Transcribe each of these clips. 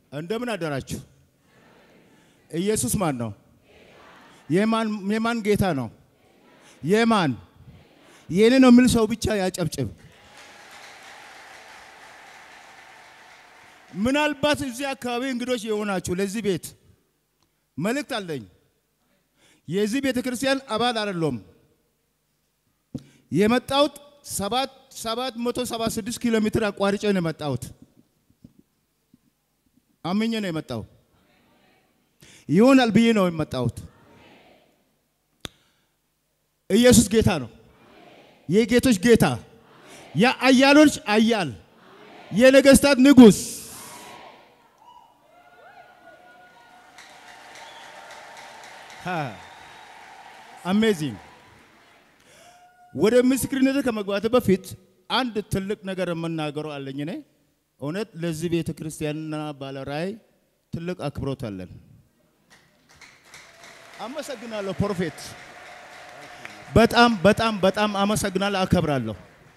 እንደምን አደራችሁ? ኢየሱስ ማን ነው? የማን የማን ጌታ ነው? የማን የኔ ነው የሚል ሰው ብቻ ያጨብጭብ። ምናልባት እዚህ አካባቢ እንግዶች የሆናችሁ ለዚህ ቤት መልእክት አለኝ። የዚህ ቤተ ክርስቲያን አባል አይደለሁም። የመጣሁት ሰባት ሰባት መቶ ሰባ ስድስት ኪሎ ሜትር አቋርጬ ነው የመጣሁት። አምኜ ነው የመጣው። ይሆናል ብዬ ነው የመጣሁት። ኢየሱስ ጌታ ነው። የጌቶች ጌታ፣ የአያሎች አያል፣ የነገስታት ንጉሥ አሜዚንግ። ወደ ምስክርነት ከመግባት በፊት አንድ ትልቅ ነገር የምናገረው አለኝ። እኔ እውነት ለዚህ ቤተ ክርስቲያንና ባለራእይ ትልቅ አክብሮት አለን። አመሰግናለሁ ፕሮፌት፣ በጣም በጣም በጣም አመሰግናለሁ፣ አከብራለሁ።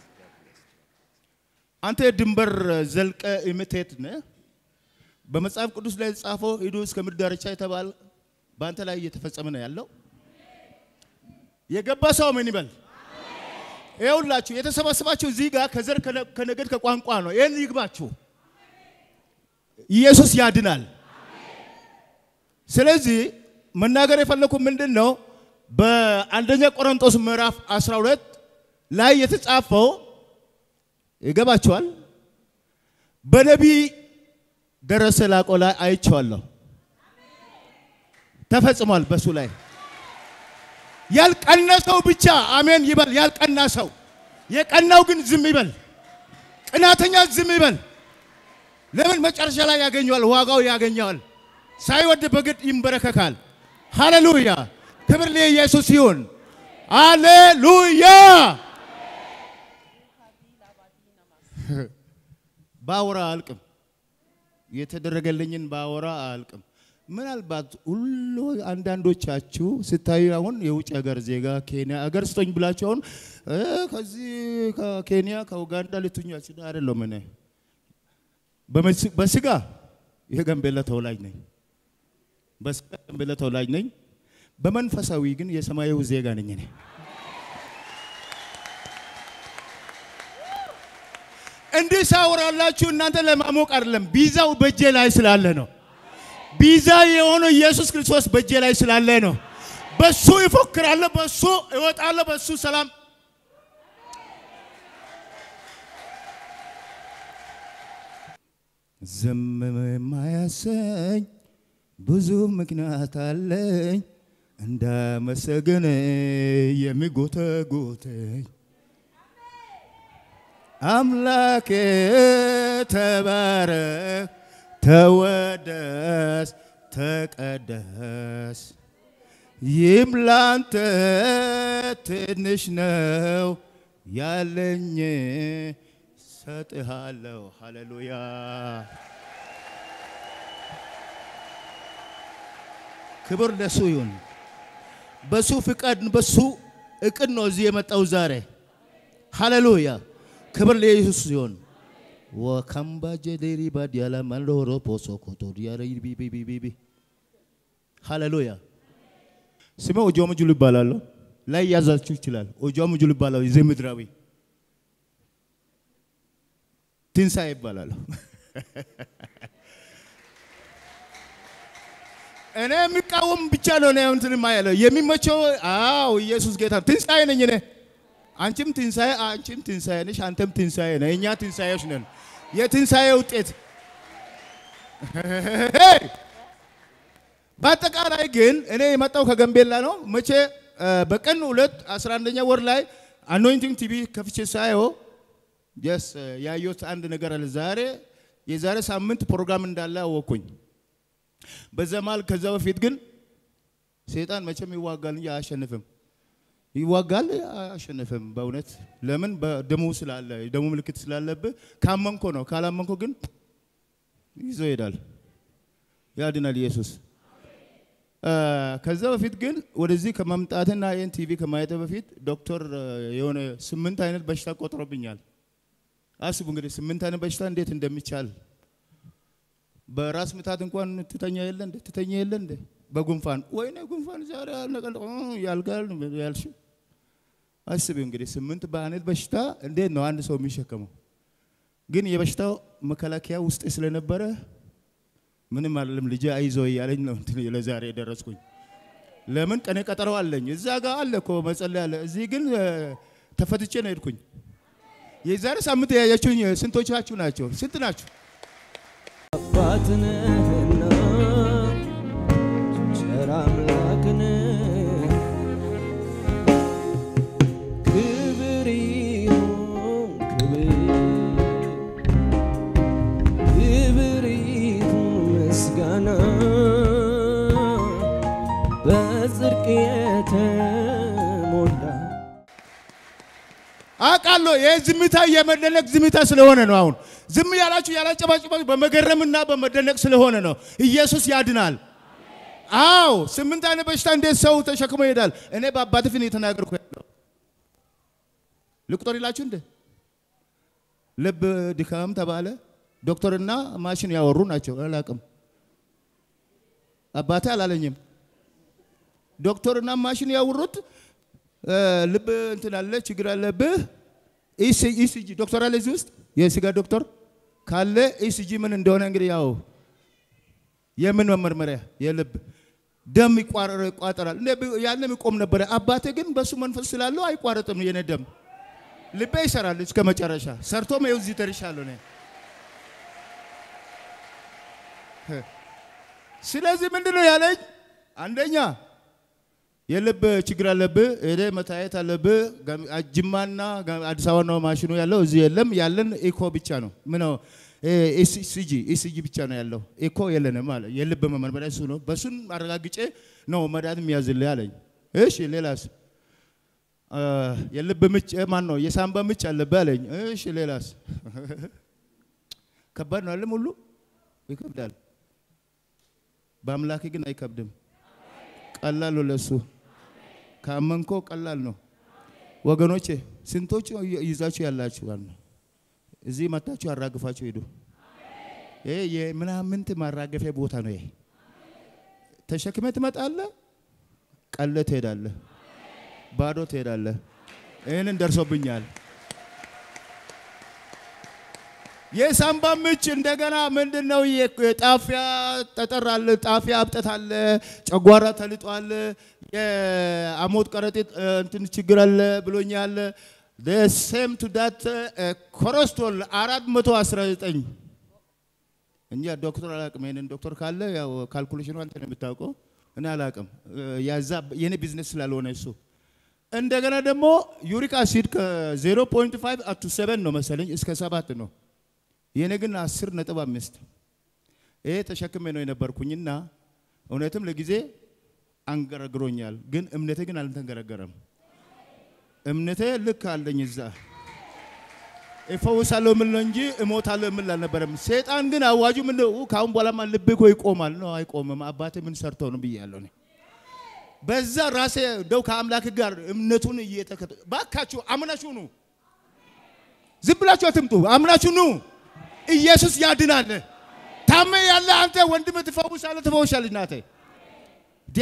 አንተ ድንበር ዘልቀ ኢሚቴት ነህ። በመጽሐፍ ቅዱስ ላይ የተጻፈው ሂዱ እስከ ምድር ዳርቻ የተባለ በአንተ ላይ እየተፈጸመ ነው ያለው። የገባ ሰው ምን ይበል? ይኸውላችሁ የተሰባሰባችሁ እዚህ ጋር ከዘር ከነገድ ከቋንቋ ነው። ይህን ይግባችሁ። ኢየሱስ ያድናል። ስለዚህ መናገር የፈለኩ ምንድን ነው? በአንደኛ ቆሮንቶስ ምዕራፍ 12 ላይ የተጻፈው ይገባችኋል። በነቢይ ደረሰ ላቆ ላይ አይቼዋለሁ። ተፈጽሟል በሱ ላይ ያልቀና ሰው ብቻ አሜን ይበል። ያልቀና ሰው የቀናው ግን ዝም ይበል። ቅናተኛ ዝም ይበል። ለምን መጨረሻ ላይ ያገኘዋል፣ ዋጋው ያገኘዋል። ሳይወድ በግድ ይንበረከካል። ሃሌሉያ! ክብር ለኢየሱስ ይሁን። ሃሌሉያ! ባወራ አልቅም፣ የተደረገልኝን ባወራ አልቅም። ምናልባት ሁሉ አንዳንዶቻችሁ ስታዩ አሁን የውጭ ሀገር ዜጋ ኬንያ ሀገር ስቶኝ ብላችሁ አሁን ከዚህ ከኬንያ ከኡጋንዳ ልትኛችሁ አይደለም። እኔ በስጋ የጋምቤላ ተወላጅ ነኝ። በስጋ ጋምቤላ ተወላጅ ነኝ። በመንፈሳዊ ግን የሰማያዊ ዜጋ ነኝ እኔ። እንዲህ ሳወራላችሁ እናንተ ለማሞቅ አይደለም፣ ቢዛው በእጄ ላይ ስላለ ነው። ቢዛ የሆነው ኢየሱስ ክርስቶስ በእጄ ላይ ስላለ ነው። በሱ ይፎክራለሁ፣ በሱ እወጣለሁ፣ በሱ ሰላም ዝም የማያሰኝ ብዙ ምክንያት አለኝ እንዳመሰግን የሚጎተጎተኝ አምላኬ ተባረክ ተወደስ ተቀደስ ይምላንተ ትንሽ ነው ያለኝ ሰጥሃለሁ። ሃሌሉያ ክብር ለሱ ይሁን። በሱ ፍቃድ በሱ እቅድ ነው እዚህ የመጣው ዛሬ። ሃሌሉያ ክብር ለኢየሱስ ይሁን። ወካምባጀ ዴሪ ባዲያላ ማንዶሮ ፖሶ ኮቶ ዲያረ ቢቢቢቢ ሃሌሉያ። ስሜ ኦጆሞ ጁሉ ይባላለሁ። ላይ ያዛችሁ ይችላል። ኦጆሞ ጁሉ ይባላለሁ። የዚህ ምድራዊ ትንሣኤ ይባላለሁ። እኔ የሚቃወም ብቻ ነው ነው እንትን የማያለው የሚመቸው። አዎ ኢየሱስ ጌታ ትንሣኤ ነኝ እኔ። አንቺም ትንሣኤ አንቺም ትንሣኤ ነሽ፣ አንተም ትንሣኤ ነህ። እኛ ትንሣኤዎች ነን። የትንሣኤ ውጤት በአጠቃላይ ግን እኔ የመጣው ከገንቤላ ነው። መቼ በቀን ሁለት አስራ አንደኛ ወር ላይ አኖይንቲንግ ቲቪ ከፍቼ ሳየው ጀስ ያየሁት አንድ ነገር አለ። ዛሬ የዛሬ ሳምንት ፕሮግራም እንዳለ አወቅኩኝ። በዛ መሀል ከዛ በፊት ግን ሰይጣን መቼም ይዋጋል እንጂ አያሸንፍም። ይዋጋል አያሸንፍም። በእውነት ለምን? በደሙ ስላለ የደሙ ምልክት ስላለብህ ካመንኮ ነው። ካላመንኮ ግን ይዞ ይሄዳል። ያድናል ኢየሱስ። ከዛ በፊት ግን ወደዚህ ከመምጣትና ይህን ቲቪ ከማየት በፊት ዶክተር የሆነ ስምንት አይነት በሽታ ቆጥሮብኛል። አስቡ እንግዲህ ስምንት አይነት በሽታ እንዴት እንደሚቻል በራስ ምታት እንኳን ትተኛ የለ እንደ ትተኛ የለ እንደ በጉንፋን ወይኔ ጉንፋን ዛሬ አልነቀል ያልጋል ያልሽ አስቢ እንግዲህ ስምንት በአይነት በሽታ እንዴት ነው አንድ ሰው የሚሸከመው? ግን የበሽታው መከላከያ ውስጥ ስለነበረ ምንም አይደለም ልጄ አይዞ እያለኝ ነው እንትን ለዛሬ የደረስኩኝ። ለምን ቀኔ ቀጠሮ አለኝ። እዛ ጋር አለ እኮ መጸለይ አለ። እዚህ ግን ተፈትቼ ነው ሄድኩኝ። የዛሬ ሳምንት ያያችሁኝ ስንቶቻችሁ ናቸው? ስንት ናችሁ? አባትነህና ቸር አምላክን ክብር ይሁን ክብር ክብር ይሁን ምስጋና በጽድቅ የተሞላ አውቃለሁ። ይህ ዝምታ የመደነቅ ዝምታ ስለሆነ ነው። አሁን ዝም ያላችሁ ያላጨባጭባችሁ በመገረምና በመደነቅ ስለሆነ ነው። ኢየሱስ ያድናል። አዎ ስምንት አይነት በሽታ እንዴት ሰው ተሸክሞ ይሄዳል? እኔ በአባት ፊት የተናገርኩ ያለው ልቁጠር ይላችሁ እንደ ልብ ድካም ተባለ። ዶክተርና ማሽን ያወሩ ናቸው። አላቅም አባቴ አላለኝም። ዶክተርና ማሽን ያወሩት ልብ እንትን አለ ችግር አለብህ። ኢሲጂ ዶክተር አለ እዚህ ውስጥ የስጋ ዶክተር ካለ ኢሲጂ ምን እንደሆነ እንግዲህ ያው የምን መመርመሪያ የልብ ደም ይቋጠራል። ያለ የሚቆም ነበረ። አባቴ ግን በሱ መንፈስ ስላለው አይቋረጥም። የኔ ደም ልቤ ይሰራል እስከ መጨረሻ ሰርቶም ይኸው እዚህ ደርሻለሁ እኔ። ስለዚህ ምንድን ነው ያለኝ? አንደኛ የልብ ችግር አለብህ፣ ሄደ መታየት አለብህ። ጅማና አዲስ አበባ ነው ማሽኑ ያለው፣ እዚህ የለም። ያለን ኢኮ ብቻ ነው። ምነው ኢሲጂ ኢሲጂ ብቻ ነው ያለው። ኢኮ የለንም አለ። የልብ መመርመሪያ እሱ ነው። በሱን አረጋግጬ ነው መድኃኒት የሚያዝልህ አለኝ። እሺ ሌላስ? የልብ ምች ማን ነው የሳምባ ምች አለብህ አለኝ። እሺ ሌላስ? ከባድ ነው አለም ሁሉ ይከብዳል። በአምላክ ግን አይከብድም። ቀላል ነው ለሱ ካመንኮ ቀላል ነው። ወገኖቼ ስንቶች ይዛችሁ ያላችሁ ነው እዚህ መታችሁ አራግፋችሁ ሄዱ። ይሄ የምናምንት ማራገፊያ ቦታ ነው። ይሄ ተሸክመ ትመጣለህ፣ ቀለ ትሄዳለህ፣ ባዶ ትሄዳለህ። ይህንን ደርሶብኛል። የሳምባ ምች እንደገና ምንድን ነው? ጣፊያ ጠጠር አለ፣ ጣፊያ አብጠት አለ፣ ጨጓራ ተልጧል፣ የአሞት ከረጢት እንትን ችግር አለ ብሎኛል። ሴም ቱ ዳት ኮረስቶል አራት መቶ አስራ ዘጠኝ እንጂ ዶክተር አላቅም። ይሄንን ዶክተር ካለ ያው ካልኩሌሽኑ አንተ ነው የምታውቀው፣ እኔ አላቅም። ያዛ የኔ ቢዝነስ ስላልሆነ እሱ እንደገና ደግሞ ዩሪክ አሲድ ከ0.5 አቱ 7 ነው መሰለኝ እስከ ሰባት ነው የኔ ግን አስር ነጥብ አምስት ይሄ ተሸክሜ ነው የነበርኩኝና እውነትም ለጊዜ አንገረግሮኛል። ግን እምነቴ ግን አልተንገረገረም። እምነቴ ልክ አለኝ እዛ እፈውሳለሁ የምል ነው እንጂ እሞታለሁ የምል አልነበረም። ሰይጣን ግን አዋጁ ምን ነው? ከአሁን በኋላማ ልብህ እኮ ይቆማል ነው። አይቆምም። አባቴ ምን ሰርተው ነው ብያለሁ እኔ በዛ ራሴ እንደው ከአምላክ ጋር እምነቱን እየተከተ ባካችሁ አምናችሁ ኑ። ዝም ብላችሁ አትምጡ። አምናችሁ ኑ። ኢየሱስ ያድናል። ታመ ያለ አንተ ወንድም ትፈውሳለህ፣ ትፈውሻለህ። እናቴ ዴ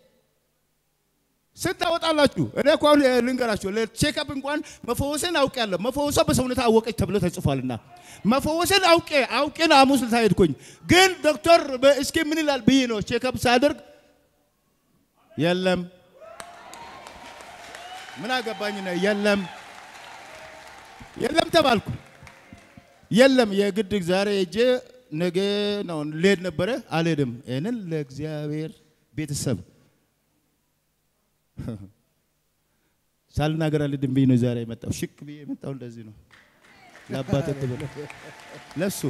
ስንት ታወጣላችሁ? እኔ እኮ አሁን ልንገራችሁ፣ ለቼክአፕ እንኳን መፈወስን አውቄያለሁ። መፈወሷ በሰውነት አወቀች ተብሎ ተጽፏልና መፈወስን አውቄ አውቄን ሐሙስ ዕለት ሄድኩኝ። ግን ዶክተር እስኪ ምን ይላል ብዬ ነው ቼክአፕ ሳደርግ የለም ምን አገባኝ ነው የለም የለም ተባልኩ። የለም የግድ ዛሬ ሄጄ ነገ ነው ልሄድ ነበረ፣ አልሄድም። ይህንን ለእግዚአብሔር ቤተሰብ ሳልናገር አልሄድም ብዬ ነው ዛሬ የመጣው። ሽክ ብዬ የመጣው እንደዚህ ነው። ለአባቴ ትበለ ለሱ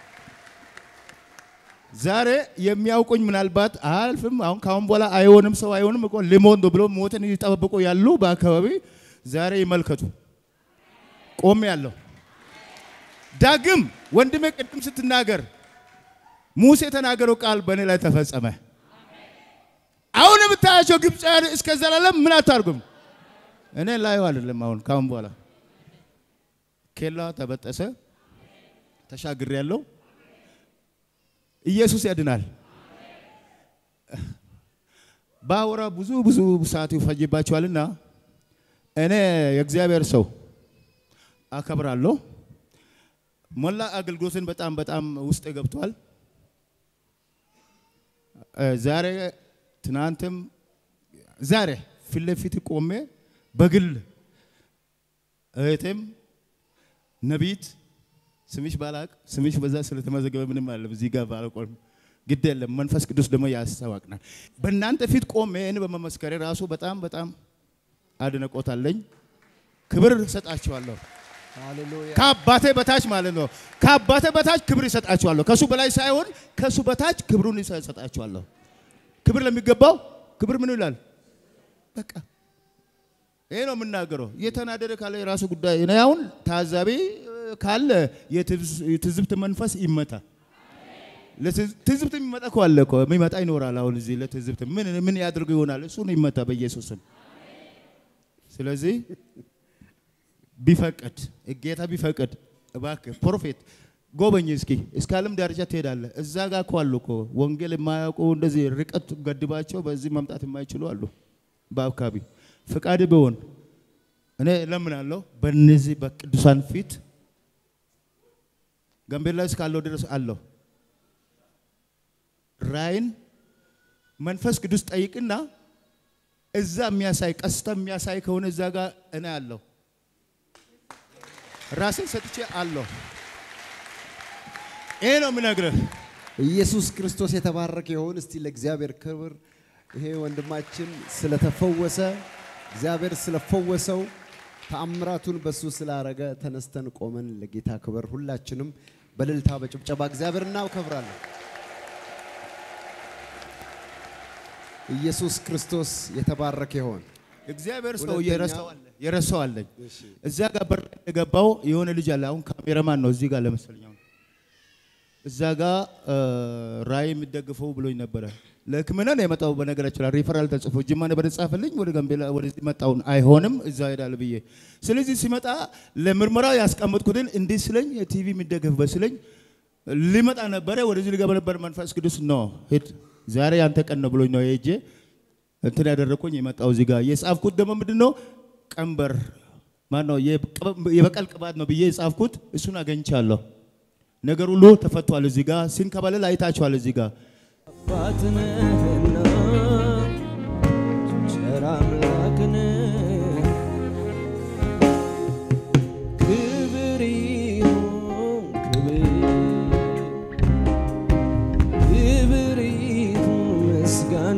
ዛሬ የሚያውቁኝ ምናልባት አያልፍም። አሁን ካሁን በኋላ አይሆንም፣ ሰው አይሆንም እኮ ሊሞት ነው ብሎ ሞትን እየጠበቁ ያሉ በአካባቢ ዛሬ ይመልከቱ። ቆሜ ያለሁ ዳግም ወንድሜ ቅድም ስትናገር ሙሴ የተናገረው ቃል በእኔ ላይ ተፈጸመ። አሁን የምታያቸው ግብፃውያን እስከ ዘላለም ምን አታርጉም። እኔ ላየው አይደለም። አሁን ካሁን በኋላ ኬላ ተበጠሰ፣ ተሻግሬ ያለው ኢየሱስ ያድናል። ባወራ ብዙ ብዙ ሰዓት ይፈጅባቸዋልና እኔ የእግዚአብሔር ሰው አከብራለሁ። ሞላ አገልግሎትን በጣም በጣም ውስጥ ገብቷል። እ ዛሬ ትናንትም ዛሬ ፊት ለፊት ቆሜ በግል እህቴም ነቢት ስምሽ ባላቅ ስምሽ በዛ ስለተመዘገበ ምንም አለ እዚህ ጋር ባልቆም ግድ የለም። መንፈስ ቅዱስ ደግሞ ያስተዋቅናል። በእናንተ ፊት ቆሜ እኔ በመመስከሬ ራሱ በጣም በጣም አድናቆታለኝ። ክብር እሰጣቸዋለሁ። ሃሌሉያ ከአባቴ በታች ማለት ነው። ከአባቴ በታች ክብር ይሰጣቸዋለሁ። ከሱ በላይ ሳይሆን ከሱ በታች ክብሩን ይሰጣቸዋለሁ። ክብር ለሚገባው ክብር ምን ይላል? በቃ ይሄ ነው የምናገረው። እየተናደደ ካለ የራሱ ጉዳይ። እኔ አሁን ታዛቢ እ፣ ካለ የትዝ- የትዝብት መንፈስ ይመታ። ለትዝ- ትዝብት የሚመጣ እኮ አለ እኮ የሚመጣ ይኖራል። አሁን እዚህ ለትዝብት ምን ምን ያድርጉ ይሆናል? እሱን ይመታ በኢየሱስ ስም። ስለዚህ ቢፈቅድ ጌታ ቢፈቅድ እባክህ ፕሮፌት ጎበኝ እስኪ እስከ ዓለም ዳርቻ ትሄዳለህ። እዛ ጋር እኮ አሉ እኮ ወንጌል የማያውቁ እንደዚህ ርቀት ገድባቸው በዚህ መምጣት የማይችሉ አሉ በአካባቢ ፍቃድ ቢሆን እኔ እለምናለሁ በእነዚህ በቅዱሳን ፊት ጋምቤላ እስካለሁ ድረስ አለሁ ራይን መንፈስ ቅዱስ ጠይቅና እዛ የሚያሳይ ቀስታ የሚያሳይ ከሆነ እዛ ጋር እኔ አለሁ ራሴን ሰጥቼ አለሁ። ይሄ ነው የምነግርህ። ኢየሱስ ክርስቶስ የተባረከ ይሁን። እስቲ ለእግዚአብሔር ክብር ይሄ ወንድማችን ስለተፈወሰ እግዚአብሔር ስለፈወሰው ተአምራቱን በሱ ስላረገ ተነስተን ቆመን ለጌታ ክብር ሁላችንም በእልልታ በጭብጨባ እግዚአብሔር እናከብራለን። ኢየሱስ ክርስቶስ የተባረከ ይሁን። እግዚአብሔር ሰው ሁለተኛ- የረሳዋለ የረሳዋለኝ እዛ ጋር በር ላይ የገባው የሆነ ልጅ አለ። አሁን ካሜራማን ነው እዚህ ጋር ለመሰለኝ አሁን እዛ ጋር ራእይ የሚደግፈው ብሎኝ ነበረ። ለሕክምና ነው የመጣው። በነገራችን ላይ ሪፈራል ተጽፎ ጅማ ነበር የተጻፈልኝ። ወደ ጋምቤላ ወደዚህ መጣውን አይሆንም እዛ ሄዳል ብዬ ስለዚህ ሲመጣ ለምርመራ ያስቀመጥኩትን እንዲህ ስለኝ የቲቪ የሚደገፍበት ስለኝ ሊመጣ ነበረ። ወደዚህ ሊገባ ነበር። መንፈስ ቅዱስ ነው ሂድ ዛሬ ያንተ ቀን ነው ብሎኝ ነው ሄጄ እንትን ያደረኩኝ የመጣው እዚህ ጋር የጻፍኩት ደግሞ ምንድን ነው ቀንበር ማን ነው የበቀል ቅባት ነው ብዬ የጻፍኩት እሱን አገኝቻለሁ። ነገር ሁሉ ተፈቷል። እዚህ ጋር ሲንከባለል አይታችኋል። እዚህ ጋር አባት ነህና ቸር አምላክ ነህ። ክብር ይሁን ክብር ክብር ይሁን ምስጋና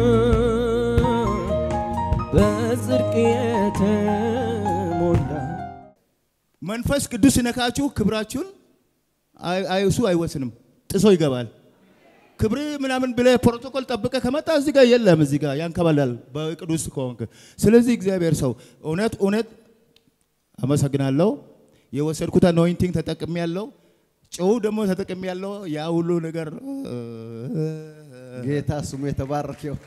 በጽድቅ የተሞላ መንፈስ ቅዱስ ሲነካችሁ ክብራችሁን አይ- አይ- እሱ አይወስንም፣ ጥሶ ይገባል። ክብር ምናምን ብለህ ፕሮቶኮል ጠብቀ ከመጣ እዚህ ጋር የለም፣ እዚህ ጋር ያንከባላል በቅዱስ ከሆንክ። ስለዚህ እግዚአብሔር ሰው እውነት እውነት አመሰግናለሁ። የወሰድኩት አኖይንቲንግ ተጠቅሜ ያለው ጨው ደግሞ ተጠቅሜ ያለው ያ ሁሉ ነገር ጌታ ስሙ የተባረከ ይሁን።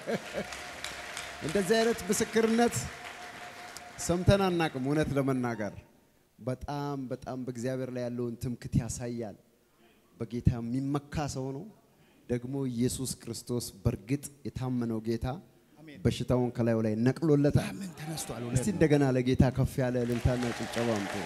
እንደዚህ አይነት ምስክርነት ሰምተን አናቅም። እውነት ለመናገር በጣም በጣም በእግዚአብሔር ላይ ያለውን ትምክት ያሳያል። በጌታ የሚመካ ሰው ነው። ደግሞ ኢየሱስ ክርስቶስ በእርግጥ የታመነው ጌታ በሽታውን ከላዩ ላይ ነቅሎለታል። ምን ተነስቷል? እስቲ እንደገና ለጌታ ከፍ ያለ እልልታና ጭብጨባ አምጡ።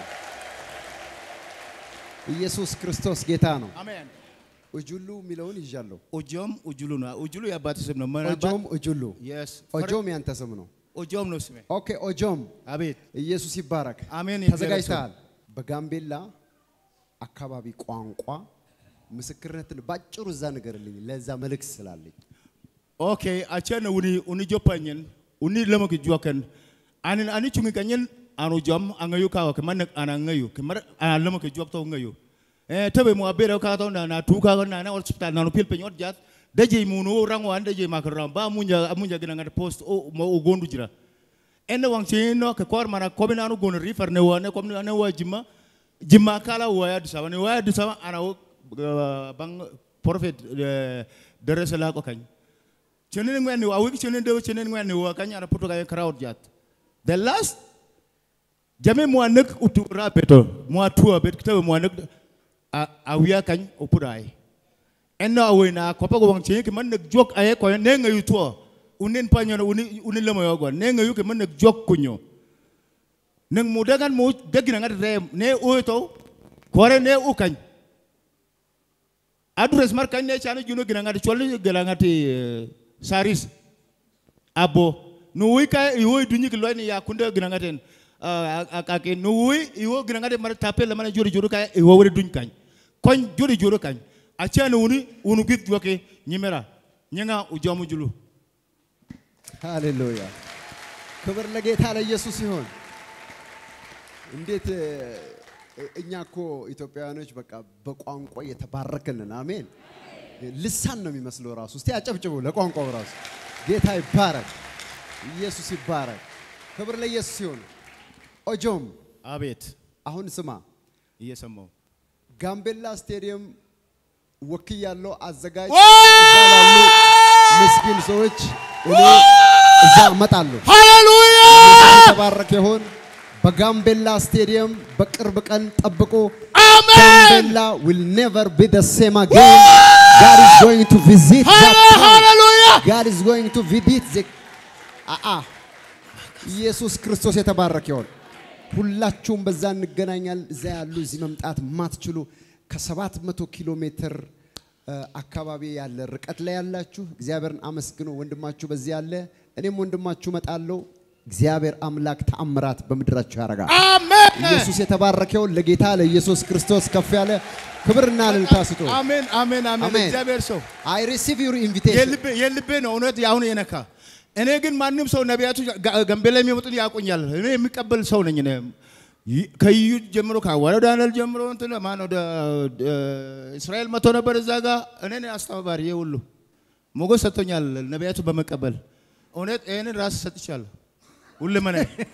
ኢየሱስ ክርስቶስ ጌታ ነው። አሜን። እጁሉ የሚለውን ይዣለሁ። ኦጆም ኡጁሉ ነው። ኡጁሉ የአባት ስም ነው። ምናልባት- ኦጆም እጁሉ Yes. ኦጆም ያንተ ስም ነው። ኦጆም ነው ስሜ። ኦኬ ኦጆም አቤት ኢየሱስ ይባረክ። አሜን። ተዘጋጅተሃል? በጋምቤላ አካባቢ ቋንቋ ምስክርነትን ባጭሩ እዛ ንገርልኝ፣ ለዛ መልእክት ስላለኝ። ኦኬ አቸን ኡኒ ኡኒ ጆፓኝን ኡኒ ለመክ ጆከን አንን አኒ ቹንgi kanyen anu jom angayu kawa keman ana ngayu kemar ana lemak jok to ngayu eh tebe mo abere ka to na na tu ka na na hospital na no pil penyot jat daje munu rangwan daje makram ba munja munja gina ngat post o mo ugondu jira ene wang chino ke kor mana ko bina anu gon rifer ne wa ne kom ne wa jima jima kala wa ya disaba ne wa ya disaba ana wo, uh, bang prophet uh, deresela ko kany chenen ngwen wa wiki chenen de chenen ngwen wa kany ana puto kay crowd jat the last jame mo anek utura peto mo atua bet kitabe mo anek a awiya kany opurai enna awina ko pa go wang che ke man nak jok aye ko ne nga yu to unin pa nyono uni unin lamo yogo ne nga yu ke man nak jok kunyo nang mu dagan mu dagina ngat re ne o to kore ne u kan adres mar kan ne chana juno gina ngat choli gila ngati eh, saris abo no wi ka i wo dunyi ki loini ya kunde gina ngaten akake no wi i wo gina ngate mar tapel mana jori jori ka i wo wori duny kan kon jori jori kan a chana uni unu git joke nyimera nyanga ujamu julu ሃሌሉያ ክብር ለጌታ ለኢየሱስ ይሁን። እንዴት እ፣ እኛ እኮ ኢትዮጵያውያኖች በቃ በቋንቋ የተባረክንን አሜን። ልሳን ነው የሚመስለው ራሱ። እስቲ አጨብጭቡ ለቋንቋው ራሱ። ጌታ ይባረክ፣ ኢየሱስ ይባረክ። ክብር ለኢየሱስ ይሁን። ኦጆም አቤት አሁን ስማ፣ እየሰማው ጋምቤላ ስቴዲየም ወክያለሁ አዘጋጅ ዋ! እዛ ላሉ ምስኪን ሰዎች እኔ እዛ እመጣለሁ። ሃሌሉያ የተባረከ ይሁን። በጋምቤላ ስቴዲየም በቅርብ ቀን ጠብቁ። አሜን ጋምቤላ will never be the same again. God is going to visit that town. ሃሌሉያ God is going to visit the አአ ኢየሱስ ክርስቶስ የተባረከ ይሁን። ሁላችሁም በዛ እንገናኛል። እዛ ያሉ እዚህ መምጣት ማትችሉ ከሰባት መቶ ኪሎ ሜትር እ፣ አካባቢ ያለ ርቀት ላይ ያላችሁ እግዚአብሔርን አመስግኑ። ወንድማችሁ በዚህ ያለ እኔም ወንድማችሁ እመጣለሁ። እግዚአብሔር አምላክ ተአምራት በምድራችሁ ያደርጋል። አሜን ኢየሱስ የተባረከ ይሁን። ለጌታ ለኢየሱስ ክርስቶስ ከፍ ያለ ክብርና እልልታ ስጡ። አሜን አሜን አሜን አሜን። እግዚአብሔር ሰው አይ ሪሲቭ ዩር ኢንቪቴሽን የልቤ የልቤ ነው እውነት አሁን የነካ እኔ ግን ማንም ሰው ነቢያቱ ጋ- ጋምቤላ የሚመጡት ያውቁኛል እኔ የሚቀበል ሰው ነኝ እኔ ይ- ከዩ ጀምሮ ከአዋለው ዳንኤል ጀምሮ እንትን ማን ወደ እስራኤል መጥቶ ነበር እዛ ጋር እኔ ነኝ አስተባባሪ ይሄ ሁሉ ሞገስ ሰጥቶኛል ነቢያቱ በመቀበል እውነት ይህንን ራስ ሰጥቻለሁ ሁለመና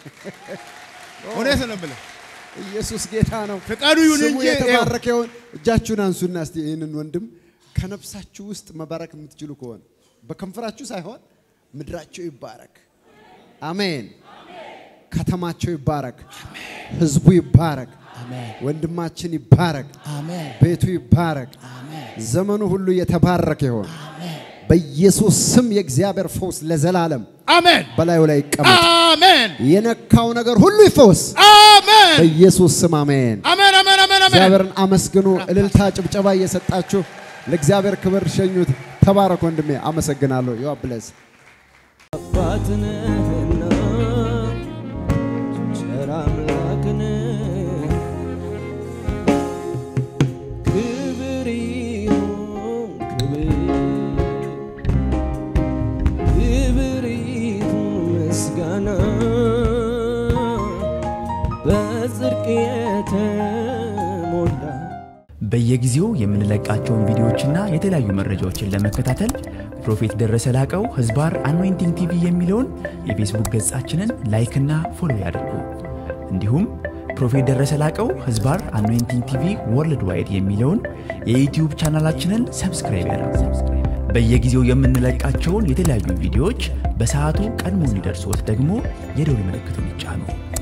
እውነት ነው የምልህ ኢየሱስ ጌታ ነው። ፈቃዱ ይሁን ስሙ እንጂ የተባረከ ይሁን። እጃችሁን አንሱና እስቲ ይህንን ወንድም ከነፍሳችሁ ውስጥ መባረክ የምትችሉ ከሆነ በከንፈራችሁ ሳይሆን ምድራቸው ይባረክ። አሜን። ከተማቸው ይባረክ። ህዝቡ ይባረክ። ወንድማችን ይባረክ። ቤቱ ይባረክ። ዘመኑ ሁሉ የተባረከ ይሆን። በኢየሱስ ስም የእግዚአብሔር ፈውስ ለዘላለም አሜን በላዩ ላይ ይቀመጥ። አሜን የነካው ነገር ሁሉ ይፈወስ። አሜን በኢየሱስ ስም አሜን። አሜን አሜን አሜን አሜን እግዚአብሔርን አመስግኑ። እልልታ፣ ጭብጨባ እየሰጣችሁ ለእግዚአብሔር ክብር ሸኙት። ተባረክ ወንድሜ፣ አመሰግናለሁ። ዩ ብለስ አባት ነህና ቸር አምላክ ነህ። ክብር ይሁን ክብር ክብር ይሁን ምስጋና በጽድቅ የተሞላ በየጊዜው የምንለቃቸውን ቪዲዮዎችና የተለያዩ መረጃዎችን ለመከታተል ፕሮፌት ደረሰ ላቀው ህዝባር አኖይንቲንግ ቲቪ የሚለውን የፌስቡክ ገጻችንን ላይክና ፎሎ ያድርጉ። እንዲሁም ፕሮፌት ደረሰ ላቀው ህዝባር አኖይንቲንግ ቲቪ ወርልድ ዋይድ የሚለውን የዩትዩብ ቻናላችንን ሰብስክራይብ ያድርጉ። በየጊዜው የምንለቃቸውን የተለያዩ ቪዲዮዎች በሰዓቱ ቀድሞ እንዲደርሶት ደግሞ የደውል ምልክቱን ይጫኑ።